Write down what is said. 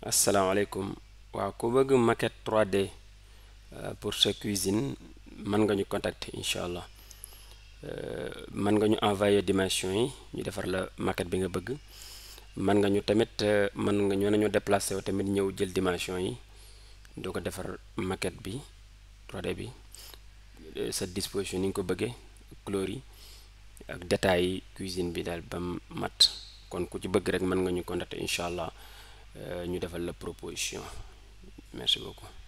asalaamaaleykum waaw ku bëgg maquette 3D euh, pour sa cuisine mën nga ñu contacter incha allah Euh, mën nga ñu envoyer dimension yi ñu defar la maquette bi nga bëgg mën nga ñu tamit euh, mën nga ñu nañu déplacer wu tamit ñëw jël dimension yi doo ko defar maquette bi 3D bi euh, sa disposition ni nga ko bëggee couleur yi ak détails yi cuisine bi daal ba mu mat kon ku ci bëgg rek mën nga ñu contacter incha allah ñu defal la proposition merci beaucoup